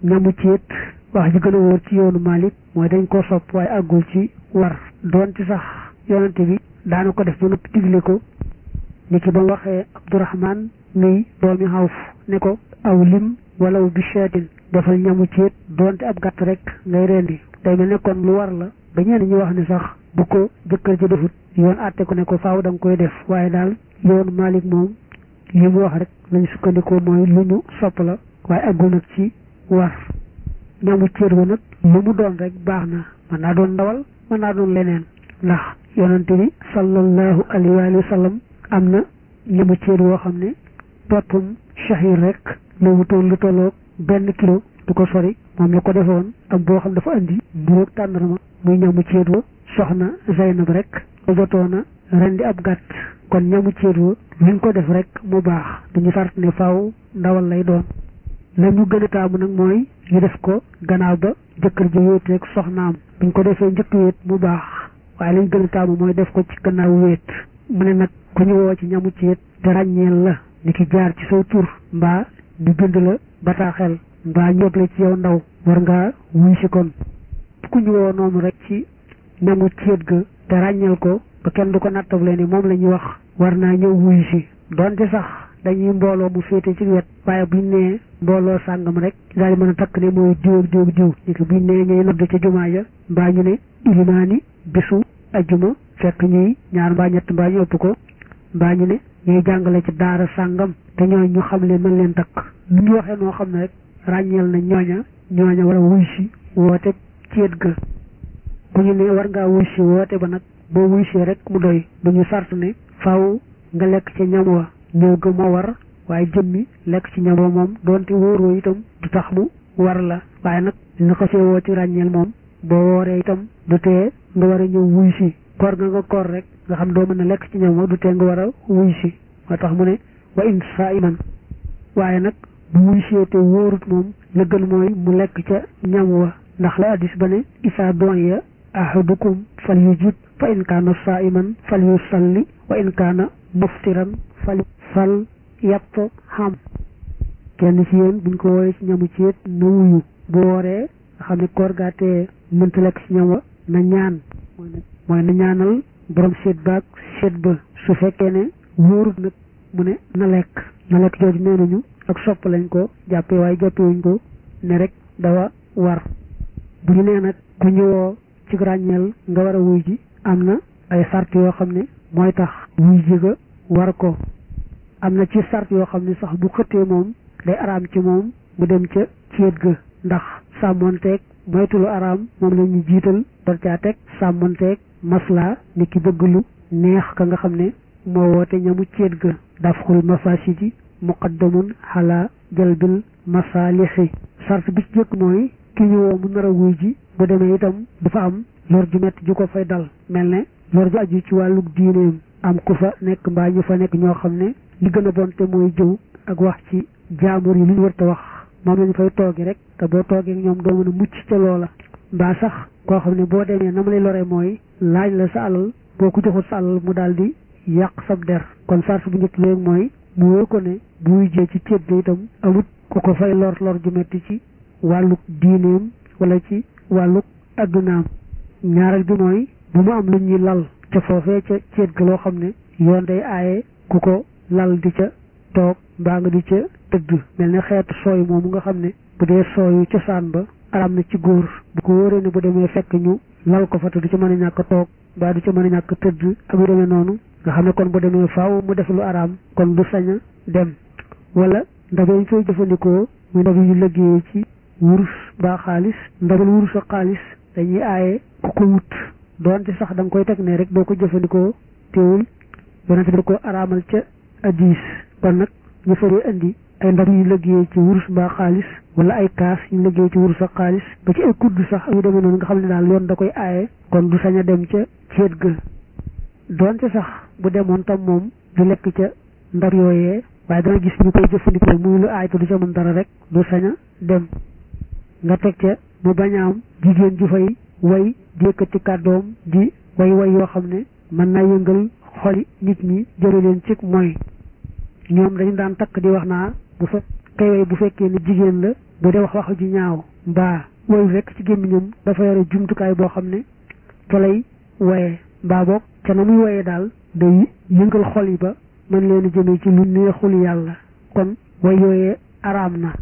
ñamu ceet wax ji gën a wóor ci yoonu Malik mooy dañ koo sopp waaye àggul ci war doonte sax yonante bi daana ko def ba noppi digle ko ni ki ba mu waxee Abdourahman muy doomi Xawf ne ko aw lim walaw bi shaatin defal ñamu ceet doonte ab gàtt rek ngay rendi day mel ne kon lu war la ba ñenn ñi wax ne sax bu ko jëkkër ji defut yoon àtte ko ne ko faaw da nga koy def waaye daal yoonu Malik moom li mu wax rek lañ sukkandikoo mooy lu ñu sopp la waaye àggul nag ci war ñamu ceet wa nag lu mu doon rek baax na mën naa doon ndawal mën naa doon leneen ndax yonante bi sallallahu alayhi wa sallam am na ñamu ceet woo xam ne toppum shahir rek lu wutoon lu tolloog benn kilo du ko sori moom la ko defoon ak boo xam dafa andi mburoog tàndarma muy ñamu ceet wa soxna Zaynab rek ko jotoona rendi ab gàtt kon ñamu ceet wa luñ ko def rek mu baax duñu sart ne faaw ndawal lay doon la ñu gën a taamu nag mooy ñu def ko gannaaw ba jëkkër ji wéet rek soxnaam buñ ko defee njëkk wéet mu baax waaye lañ gën a taamu mooy def ko ci gannaaw wéet mu ne nag ku ñu woo ci ñamu ceet te ràññeel la ni ki jaar ci saw tur mbaa ñu bind la bataaxel mbaa ñob la ci yow ndaw war ngaa wuy si kon ku ñu woo noonu rek ci ñamu ceet ga te ràññeel ko ba kenn du ko nattable ni moom la ñuy wax war naa ñëw wuy si donte sax dañuy mbooloo mu féete ci wet waaye buñ nee mbooloo sàngam rek daal di mën a takk ne mooy diw ak diw ak diw ni ko buñ nee ñuy nodd ca jumaa ja mbaa ñu ne ilimaani bisu ajjuma fekk ñuy ñaar mbaa ñett mbaa ñu ëpp ko mbaa ñu ne ñuy jàngale ci daara sàngam te ñooñ ñu xam leen mën leen takk lu ñu waxee noo xam ne rek ràññeel na ñooña ñooña war a wuy si woote ceet ga ku ñu ne war ngaa wuy si woote ba nag boo wuy si rek mu doy du ñu sart ne faaw nga lekk ca ñam wa ñëw ga moo war waaye jëmmi lekk ci ñam wa moom doonte wóoroo itam du tax mu war la waaye nag dina ko see woo ci ràññeel moom boo wooree itam du tee nga war a ñëw wuy si koor nga nga koor rek nga xam doo mën a lekk ci ñam wa du tee nga war a wuy si moo tax mu ne wa in saiman waaye nag bu wuy see te wóorut moom la gën mooy mu lekk ca ñam wa ndax la addis ba ne isaa doon ya ahadukum fal yujib fa in kaana saiman fal yusalli wa in kaana muftiran fal fal yàpp xam kenn ci yéen buñ ko wooyee ci ñamu ceet na wuyu bu wooree nga xam ne koor gaatee mënta lekk ci ñam wa na ñaan mooy na ñaanal borom seet baag seet ba su fekkee ne wóorut nag mu ne na lekk na lekk jooju nee nañu ak sopp lañ ko jàppee waaye jàppewuñ ko ne rek dawa war bu ñu nee nag ku ñëwoo ci ràññeel nga war a wuy ji am na ay sart yoo xam ne mooy tax wuy ji ga war ko am na ci sart yoo xam ne sax bu xëttee moom day araam ci moom mu dem ca ceet ga ndax sàmmonteeg moytulu araam moom la ñu jiital door caa teg sàmmonteeg masla ni ki bëgg lu neex ka nga xam ne moo woote ñamu ceet ga dafxul mafasidi muqaddamun xala jalbil masalixi sart bi ci jëkk mooy ki ñu woo mu nar a wuy ji bu demee itam du fa am lor ju metti ju ko fay dal mel ne lor ju aju ci wàllug diineem am ku fa nekk mbaa ñu fa nekk ñoo xam ne li gën a bon te mooy jëw ak wax ci jaambur yi lu ñu war te wax moom lañu fay toogi rek te boo toogee ñoom doo mën a mucc ca loola mbaa sax koo xam ne boo demee na ma lay lore mooy laaj la sa alal boo ko joxul sa alal mu daal di yàq sab der kon sart bu njëkk léegi mooy mu wóor ko ne bu wujjee ci ceet ga itam amut ku ko fay lor lor ju metti ci wàlluk diineem wala ci wàlluk addunaam ñaareel bi mooy bu mu am lu ñuy lal ca foofee ca ceet ga loo xam ne yoon day aaye ku ko lal di ca toog mbaa nga di ca tëdd mel ne xeetu sooy moomu nga xam ne bu dee sooyu cosaan ba aram na ci góor bu ko wóoree ne bu demee fekk ñu lal ko fa te du ca mën a ñàkk toog mbaa du ca mën a ñàkk tëdd ak yu demee noonu nga xam ne kon bu demee faaw mu def lu araam kon du sañ a dem wala ndab yi ñu koy jëfandikoo muy ndab yu liggéeyee ci wurus mbaa xaalis ndabal wurus ak xaalis dañuy aaye ku ko wut doonte sax da nga koy teg ne rek doo ko jëfandikoo teewul yonente bi da ko araamal ca addis kon nag ñu faree indi ay ndab yu liggéeyee ci wurus mbaa xaalis wala ay kaas yu liggéey ci wurus ak xaalis ba ci ay kudd sax yu demee noonu nga xam ne daal yoon da koy aaye kon du sañ a dem ca ceet ga doonte sax bu demoon tam moom du lekk ca ndab yooyee waaye dana gis ñu koy jëfandikoo muy lu aay te du ca mën dara rek du sañ a dem nga teg ca mu bañ a am jigéen ju fay way di yëkkati kàddoom di way way yoo xam ne mën naa yëngal xoli nit ñi jële leen ci mooy ñoom dañu daan takk di wax naa bu fa kay way bu fekkee ne jigéen la bu dee wax wax ju ñaaw mbaa woyu rek ci gémmiñam dafa yore jumtukaay boo xam ne fa lay woyee mbaa boog ca na muy woyee daal day yëngal xol yi ba mën leen a jëmee ci lu neexul yàlla kon way yooyee araam na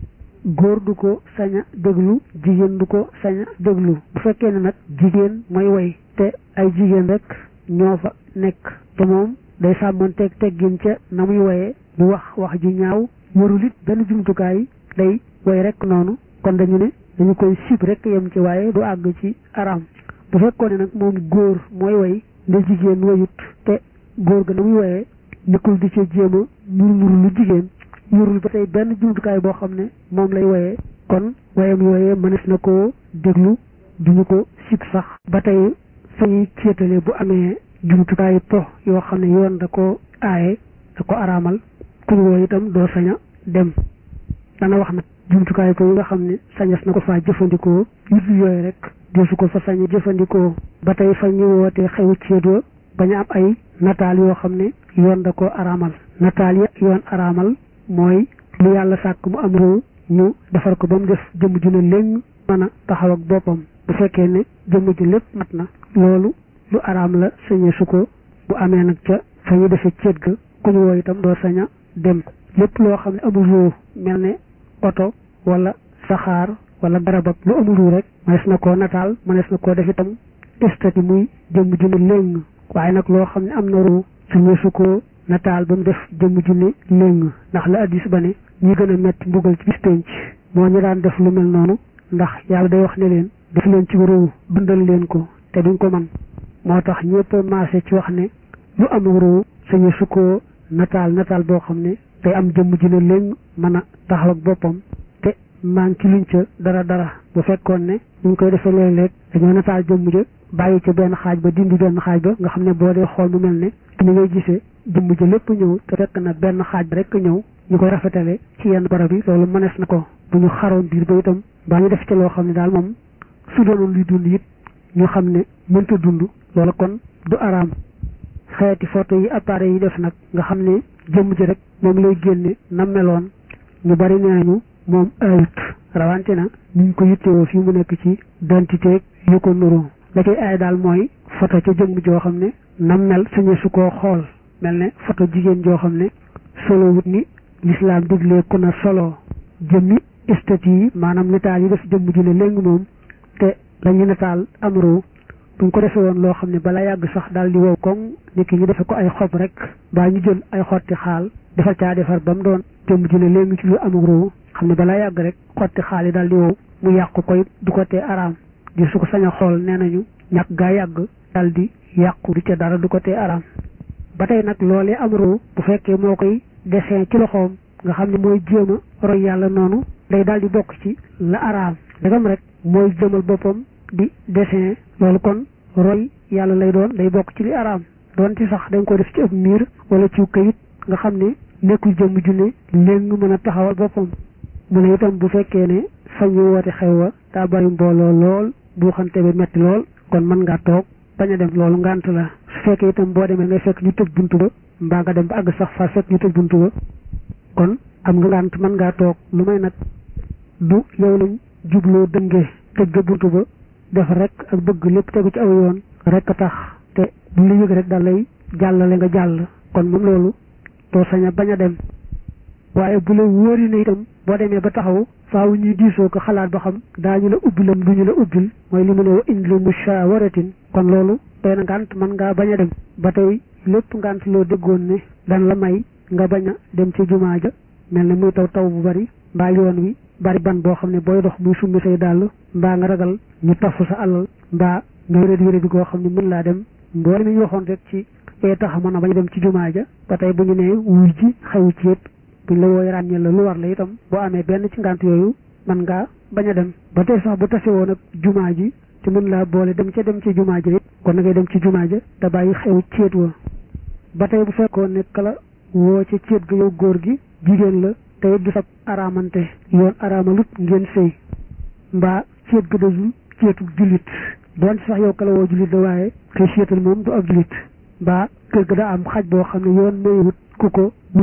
góor du ko sañ a déglu jigéen du ko sañ a déglu bu fekkee ne nag jigéen mooy woy te ay jigéen rek ñoo fa nekk te moom day sàmmanteeg teggin ca na muy woyee du wax wax ju ñaaw warul it benn jumtukaay day woy rek noonu kon dañu ne dañu koy sib rek yem ci waaye du àgg ci araam bu fekkoon ne nag moom góor mooy woy nda jigéen woyut te góor ga na muy woyee nekkul di ca jéem a nur nur lu jigéen yorul ba tey benn jumtukaay boo xam ne moom lay woyee kon woyam yooyee mënees na koo déglu duñu ko sib sax ba tey fa ñuy céetale bu amee jumtukaayu po yoo xam ne yoon da ko aaye da ko araamal kuñ woo itam doo sañ a dem dana wax nag jumtukaay po yi nga xam ne sañas na ko faa jëfandikoo yut yooyu rek desu ko fa sañ a jëfandikoo ba tey fa ñu wootee xewu céet wa bañ a am ay nataal yoo xam ne yoon da ko araamal nataal ya yoon araamal mooy lu yàlla sàkk mu am réew ñu defar ko ba mu def jëmm ju ne léegi mën a taxaw ak boppam bu fekkee ne jëmm ju lépp mat na loolu lu araam la sañee su ko bu amee nag ca fa ñu defee ceet ga ku ñu woo itam doo sañ a dem lépp loo xam ne amul réew mel ne oto wala saxaar wala garab ak lu amul réew rek mënees na koo nataal mënees na koo def itam estati muy jëmm ju ne léegi waaye nag loo xam ne am na réew sañee su ko nataal ba mu def jëmm ju ne léng ndax la addis ba ne ñi gën a metti mbugal ci bis penc moo ñu daan def lu mel noonu ndax yàlla day wax ne leen def leen ci réew dundal leen ko te duñ ko man moo tax ñëpp maase ci wax ne lu am réew sañu su ko nataal nataal boo xam ne day am jëmm ju ne léng mën a taxaw ak boppam te maan ci luñ ca dara dara bu fekkoon ne ñu koy defee léeg-léeg dañoo nataal jëmm ja bàyyi ca benn xaaj ba dindi benn xaaj ba nga xam ne boo dee xool mu mel ne ni ngay gisee jëmm ja lépp ñëw te fekk na benn xaaj bi rek ñëw ñu koy rafetale ci yenn barab yi loolu mënees na ko bu ñu xaroon biir ba itam baa ñu def ci loo xam ne daal moom su doonoon luy dund it ñu xam ne mënta dund loolu kon du araam xeeti photo yi appareil yi def nag nga xam ne jëmm ji rek moom lay génne na meloon ñu bari nee nañu moom ayut rawante na ñu ngi ko yittewoo fii mu nekk ci dentité yu ko nuru la cay aay daal mooy photo ca jëmm joo xam ne na mel sañe su koo xool mel ne photo jigéen joo xam ne solo wut ni lislaam diglee ku na solo jëmmi estati yi maanaam nataal yi def jëmm ju ne léegi moom te lañu nataal am réew buñ ko defee woon loo xam ne bala yàgg sax daal di wow koŋ nit ki ñu defe ko ay xob rek baa ñu jël ay xotti xaal defal caa defar ba mu doon jëmm ju ne léegi ci lu amul réew xam ne balaa yàgg rek xotti xaal yi daal di wow mu yàqu koy du ko tee araam di su ko sañ a xool nee nañu ñàkk gaa yàgg daal di yàqu du ca dara du ko tee araam ba tey nag loolee am réew bu fekkee moo koy dessin ci loxoom nga xam ne mooy jéem a roy yàlla noonu day daal di bokk ci la araam dagam rek mooy jëmal boppam di dessin loolu kon roy yàlla lay doon day bokk ci li araam doon ci sax dañ ko def ci ab miir wala ci kayit nga xam ne nekkul jëmm junne léegi mën a taxawal boppam mu ne itam bu fekkee ne fa ñu woote xew wa daa bari mbooloo lool bu xante bi metti lool kon mën ngaa toog bañ a dem loolu ngànt la su fekkee itam boo demee ngay fekk ñu tëj buntu ba mbaa nga dem ba àgg sax fa fekk ñu tëj buntu ba kon am nga ngànt mën ngaa toog lu may nag du yow lañ jubloo dëngee tëj ga buntu ba def rek ak bëgg lépp tegu ci aw yoon rek a tax te bu la yëg rek daal lay jàllale nga jàll kon moom loolu doo sañ a bañ a dem waaye bu la wóori na itam boo demee ba taxaw faaw ñuy diisoo ko xalaat ba xam daañu la ubbilam du ñu la ubbil mooy li mu ne wa in li mushawaratin kon loolu doy na ngànt mën ngaa bañ a dem ba tey lépp ngànt loo déggoon ne dan la may nga bañ a dem ci jumaa ja mel ne muy taw taw bu bari mbaa yoon wi bari ban boo xam ne booy dox muy summi say dàll mbaa nga ragal ñu tafu sa alal mbaa nga wéradi wéradi goo xam ne mën laa dem mboole mi ñu waxoon rek ci ee tax mën a bañ a dem ci jumaa ja ba tey bu ñu nee wuy ji xewu ci yëpp buñ la wooy ràññee la lu war la itam boo amee benn ci ngànt yooyu mën ngaa bañ a dem ba tey sax bu tase woon ak jumaa ji te mën laa boole dem ca dem ci jumaa ja it kon na ngay dem ci jumaa ja te bàyyi xew ceet wa ba tey bu fekkoon ne kala woo ca ceet ga yow góor gi jigéen la te it du sab araamante yoon araamalut ngeen sëy mbaa ceet ga dajul ceetu jullit doon sax yow kala woo jullit la waaye kay seetal moom du ab jullit mbaa kër ga daa am xaj boo xam ne yoon may wut ku ko wut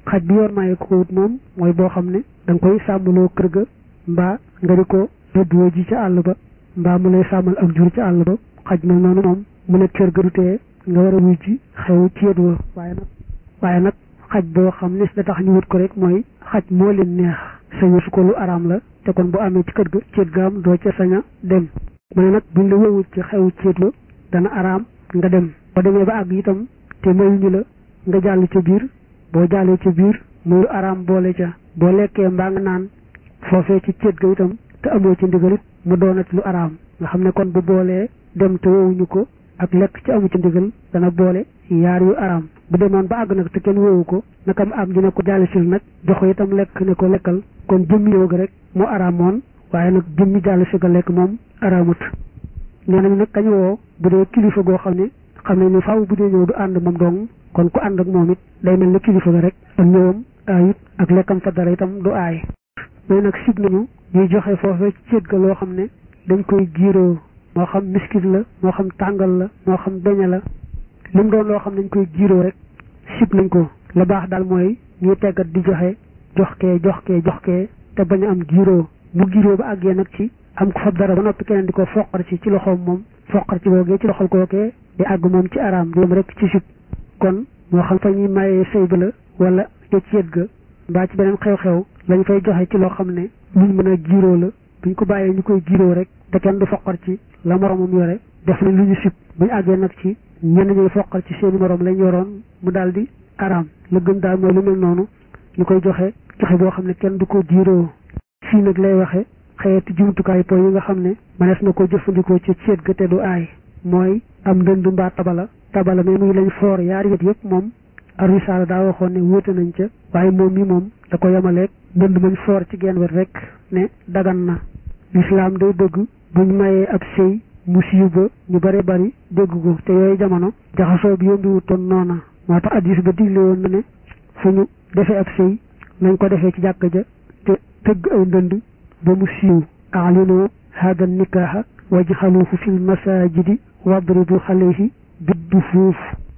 xaj bi yoon maye ko wut moom mooy boo xam ne da nga koy sàmmloo kër ga mbaa nga di ko rëddoo ji ca àll ba mbaa mu lay sàmmal ak jur ca àll ba xaj mel noonu moom mu nekk kër ga du tee nga war a wuy ci xew ceet wa waaye nag waaye nag xaj boo xam ne da tax ñu wut ko rek mooy xaj moo leen neex sañu su ko lu araam la te kon bu amee ci kër ga ceet ga am doo ca sañ a dem mu ne nag buñ la wowut ci xew ceet wa dana araam nga dem boo demee ba àgg itam te mayuñu la nga jàll ca biir boo jàllee ca biir muy lu araam boole ca boo lekkee mbaa nga naan foofee ci ceet ga itam te amoo ci ndigalit mu doonati lu araam nga xam ne kon bu boolee dem te wowuñu ko ak lekk ci amu ci ndigal dana boole yaar yu araam bu demoon ba àgg nag te kenn woowu ko nakam am dina ko jàllisil nag jox ko itam lekk ne ko lekkal kon jëmmi yow ga rek mu araamoon waaye nag jëmmi jàllisi ga lekk moom araamut nee nañ nag kañ woo bu dee kilifa goo xam ne xam ne ni faaw bu dee ñëw du ànd moom dong kon ku ànd ak moom it day mel ne kilifa ga rek ak ñëwam aayut ak lekkam fa dara itam du aay mais nag sib nañu ñuy joxe foofe ci ceet ga loo xam ne dañ koy giiroo moo xam miskit la moo xam tàngal la moo xam beñe la li mu doon loo xam nañ koy giiroo rek sib nañ ko la baax daal mooy ñuy teggat di joxe jox kee jox kee jox kee te bañ a am giiroo bu giiroo ba àggee nag ci am ko fab dara ba noppi keneen di ko foqar ci ci loxoom moom foqar ci googee ci loxol kookee di àgg moom ci araam di yem rek ci sib kon moo xam fa ñuy mayee sëy ba la wala te ceet ga mbaa ci beneen xew-xew lañ fay joxe ci loo xam ne luñ mën a giiroo la buñ ko bàyyee ñu koy giiroo rek te kenn du foqar ci la moromam yore def na lu ñu sib buñ àggee nag ci ñenn ñuy foqal ci seeni morom lañ yoroon mu daal di araam la gën daal mooy lu mel noonu ñu koy joxe joxe boo xam ne kenn du ko jiiroo fii nag lay waxe xeeti jumtukaay po yi nga xam ne manees na ko jëfandikoo ci ceet ga te du aay mooy am ndënd mbaa tabala tabala mais muy lañ foor yaari wet yëpp moom arisaala daa waxoon ne wóote nañ ca waaye moom mi moom da ko yemaleeg ndënd mañ foor ci genn wet rek ne dagan na lislaam day bëgg buñ mayee ab sëy mu siiw ba ñu bare bari dégg ko te yooyu jamono jaxasoo bi yombi wutoon noona moo tax addis ba digle woon na ne fu ñu defee ab sëy nañ ko defee ci jàkka ja te tëgg ay ndënd ba mu siiw aalinu hada nikaaha wajxaluhu fi lmasajidi wadribu xalayhi biddufuuf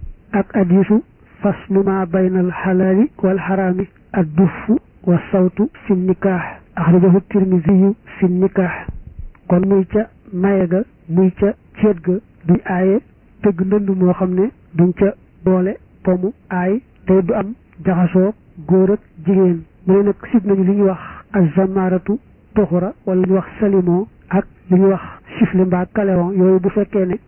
ak addisu faslu ma bayna alxalaali walxaraami addufu wa sawtu fi nikaax axrajahu tirmisiyu fi nikaax kon muy ca maye ga muy ca ceet ga duñ aaye tëgg ndënd moo xam ne duñ ca boole pomu aay te du am jaxasoo góor ak jigéen mu ne nag sib nañu li ñuy wax azamaratu toxura wala li ñuy wax salimo ak li ñuy wax sifflet mbaa kaleron yooyu bu fekkee ne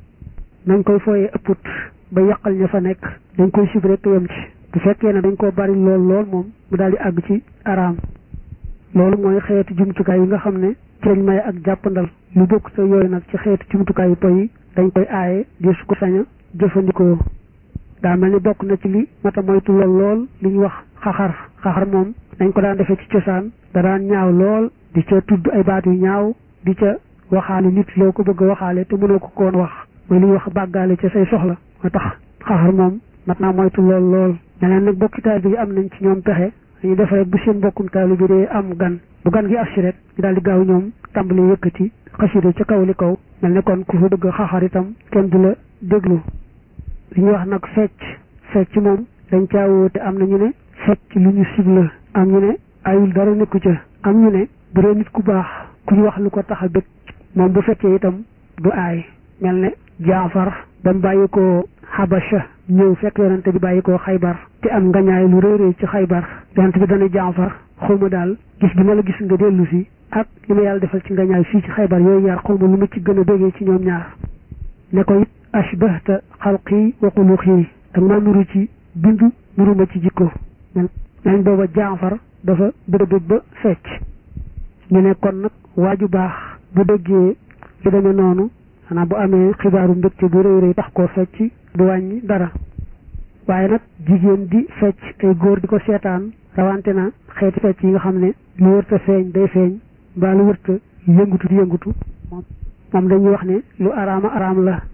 nañ koy fooyee ëpput ba yàqal ña fa nekk dañ koy sib rek yem ci bu fekkee ne dañ koo bari lool lool moom mu daal di àgg ci araam loolu mooy xeeti jumtukaay yi nga xam ne ci lañ may ak jàppandal lu bokk sa yooyu nag ci xeeti jumtukaay yu poy yi dañ koy aaye di su ko sañ a jëfandikoo daa mel ni bokk na ci li mata moytu lool lool li ñu wax xaxar xaxar moom dañ ko daan defee ci cosaan da daan ñaaw lool di ca tudd ay baat yu ñaaw di ca waxaale nit loo ko bëgg a waxaale te mënoo ko koon wax mooy li ñuy wax bàggaale ca say soxla moo tax xaxar moom mat naa moytu lool lool ñeneen nag bokki taal bi am nañ ci ñoom pexe dañuy def rek bu seen mbokkum taalu bi dee am gan bu gan gi agsi rek ñu daal di gaaw ñoom tàmbali yëkkati xasida ca kaw li kaw mel ne kon ku fa bëgg xaxar itam kenn du la déglu li ñuy wax nag fecc fecc moom dañ caa woote am na ñu ne fecc lu ñu sibla am ñu ne ayul dara nekku ca am ñu ne bu dee nit ku baax ku ñu wax lu ko tax a bëgg moom bu fekkee itam du aay mel ne jaafar ba mu bàyyi ko xabasha ñëw fekk yonante bi bàyyi ko xaybar te am ngañaay lu rëy rëy ci xaybar yonante bi dana jaafar xawma daal gis bi ma la gis nga dellu si ak li ma yàlla defal ci ngañaay fii ci xaybar yooyu yaar xawma lu ma ci gën a bégee ci ñoom ñaar ne ko it ashbahta xalqi wa xuluqi ak maa nuru ci bindu nuru ma ci jikko nañ booba jaafar dafa bëgg ba fecc ñu ne kon nag waaju baax bu déggee lu demee noonu xanaa bu amee xibaaru mbégte bu rëy rëy tax koo fecc du wàññi dara waaye nag jigéen di fecc ay góor di ko seetaan rawante na xeeti fecc yi nga xam ne lu wërta feeñ day feeñ mbaa lu wërta yëngutu di yëngutu moom dañuy wax ne lu araama araam la